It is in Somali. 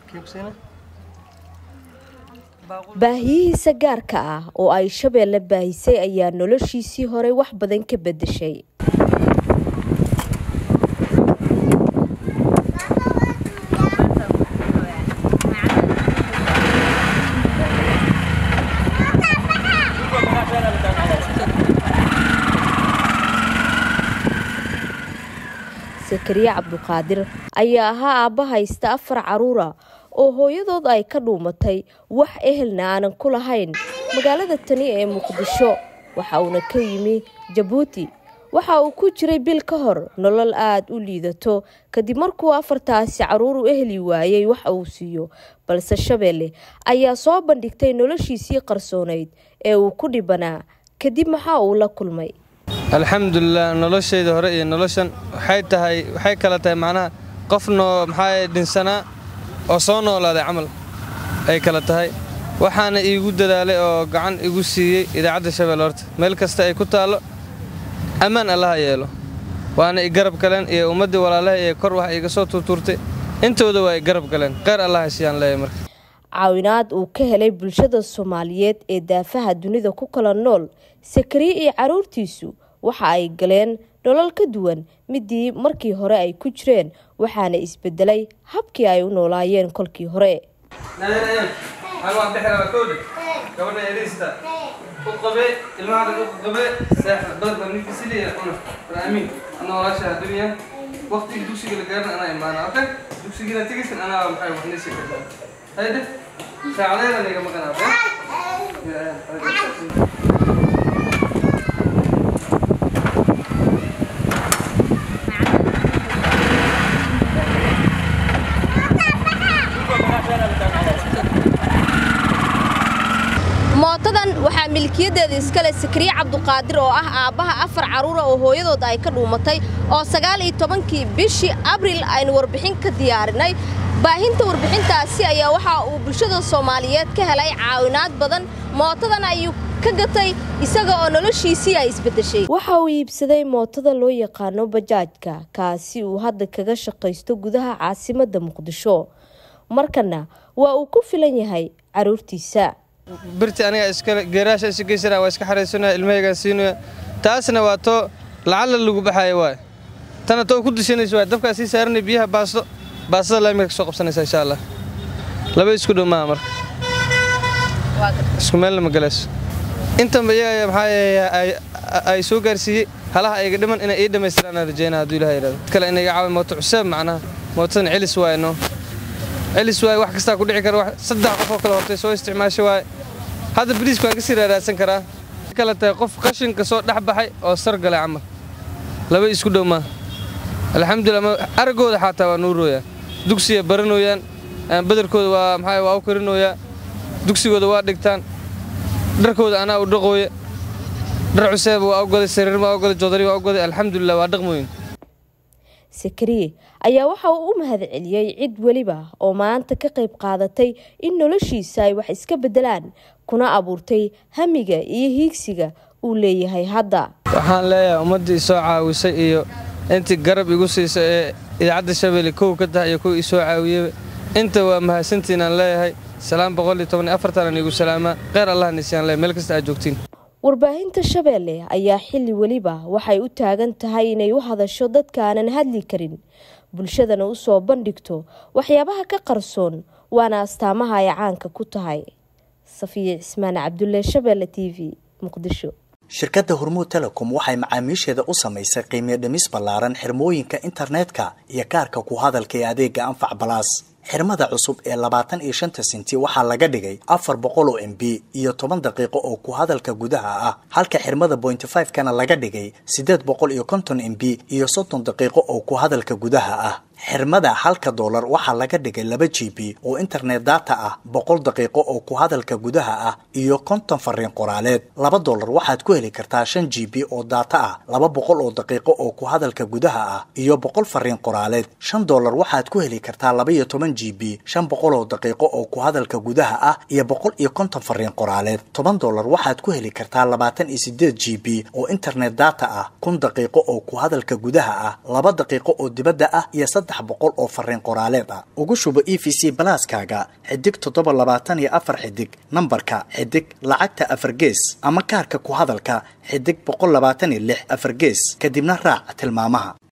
baahiyihiisa gaarka ah oo ay shabeelle baahisay ayaa noloshiisii horey wax badan ka bedeshay sakariye cabduqaadir ayaa ahaa aabba haysta afar caruura oo hooyadood ay ka dhuumatay wax ehelna aanan ku lahayn magaalada tani ee muqdisho waxa uuna ka yimi jabuuti waxa uu ku jiray bil ka hor nolol aada u liidato kadib markuu afartaasi caruur u ehli waayey wax uu siiyo balse shabeelle ayaa soo bandhigtay noloshiisii qarsoonayd ee uu ku dhibanaa kadib maxaa uu la kulmay alxamdulilah noloshayda hore iyo noloshan waxay tahay waxay kala tahay macnaha qofnoo maxaa dhinsanaa oo soo noolaaday camal ay kala tahay waxaana iigu dadaalay oo gacan igu siiyey idaacadda shabeelle horta meel kasta ay ku taallo ammaan allaha yeelo waana i garab galeen iyo ummaddii walaalaha ee kor wax iiga soo tuurtuurtay intooda waa i garab galeen kheyr allaha siiyaan leeyahay marka caawinaad uu ka helay bulshada soomaaliyeed ee daafaha dunida ku kala nool sakariye iyo carruurtiisu waxa ay galeen nolol ka duwan midii markii hore ay ku jireen waxaana isbedelay habkii ay u noolaayeen kolkii hore mootadan waxaa milkiyadeeda iskale sakariye cabduqaadir oo ah aabbaha afar carruura oo hooyadood ay ka dhuumatay oo sagaal iyo tobankii bishii abril aynu warbixin ka diyaarinay baahinta warbixintaasi ayaa waxa uu bulshada soomaaliyeed ka helay caawinaad badan mootadan ayuu ka gatay isaga oo noloshiisii ay isbedeshay waxa uu iibsaday mootada loo yaqaano bajaajka kaasi uu hadda kaga shaqaysto gudaha caasimadda muqdisho markana waa uu ku filan yahay carruurtiisa birti aniga iskale geeraasha isu geysana waa iska xaraysanaya ilmahaygaan siinaya taasna waa too lacalla lagu baxaya waay tana too ku dishanaysa waay dabkaa sii saaranay biyaha baasto baastada laamiga ka soo qabsanaysa insha allah laba isku dhow maaha marka isku meelna ma galayso intanba iyaga maxaa ay soo gaarsiiyey halaha ayga dhiman inay ii dhammaystiraan aan rajeynaa hadduu ilaha yidhahdo kale inay iga caawi mooto cuseeb macnaha mootadan celis waaye no celis waaye wax kastaa ku dhici kara saddex qof oo kale hortay soo isticmaasha waaye hadda bariiska waan ka sii raaraadsan karaa kale tahay qof qashinka soo dhex baxay oo sar galay camal laba isku dhow maaha alxamdulilah araggooda xataa waa nuurooyaa dugsiya baranooyaan badarkooda waa maxaa waa u karinooyaa dugsigooda waa dhigtaan dharkooda anaa u dhaqooya dhar cuseeb waa u goday sariir waa u goday joodari waa u goday alxamdulilah waa dhaqmooyin sakariye ayaa waxa uu u mahad celiyey cid weliba oo maanta ka qayb qaadatay in noloshiisa ay wax iska beddelaan kuna abuurtay hamiga iyo hiigsiga uu leeyahay hadda waxaan leeyahay ummaddii isoo caawisay iyo intii garab igu siisa ee idaacadda shabeelle kow ka tahay iyo kuwa isoo caawiyaba inta waa mahadsantiinaan leeyahay salaam boqol iyo toban iyo afartanan igu salaamaa kheyr allah nisiyaan leeyahay meel kasta aad joogtiin warbaahinta shabeelle ayaa xilli weliba waxay u taagan tahay inay u hadasho dadka aanan hadli karin bulshadana u soo bandhigto waxyaabaha ka qarsoon waana astaamaha ay caanka ku tahay safiya cismaan cabdulle shabeelle t v muqdisho shirkadda hormuud telecom waxay macaamiisheeda u samaysay qiimiyo dhimis ballaaran xirmooyinka internetka iyo kaarka ku hadalka ee adeega anfac balaas xirmada cusub ee labaatan iyo shanta senti waxaa laga dhigay afar boqol oo m b iyo toban daqiiqo oo ku hadalka gudaha ah halka xirmada bointy five kana laga dhigay siddeed boqol iyo konton m b iyo soddon daqiiqo oo ku hadalka gudaha ah xirmada halka doolar waxaa laga dhigay laba g b oo internet data ah boqol daqiiqo oo ku hadalka gudaha ah iyo konton fariin qoraaleed laba doolar waxaad ku heli kartaa shan g b oo data ah laba boqol oo daqiiqo oo ku hadalka gudaha ah iyo boqol fariin qoraaleed shan doolar waxaad ku heli kartaa laba iyo toban g b shan boqol oo daqiiqo oo ku hadalka gudaha ah iyo boqol iyo konton fariin qoraaleed toban doolar waxaad ku heli kartaa labaatan iyo sideed g b oo internet data ah kun daqiiqo oo ku hadalka gudaha ah laba daqiiqo oo dibadda ah iyo saddex boqol oo fariin qoraaleed ah ugu shubo e v c balaaskaaga xidig toddoba labaatan iyo afar xidig nambarka xidig lacagta afar gees ama kaarka ku hadalka xidig boqol labaatan iyo lix afar gees kadibna raac tilmaamaha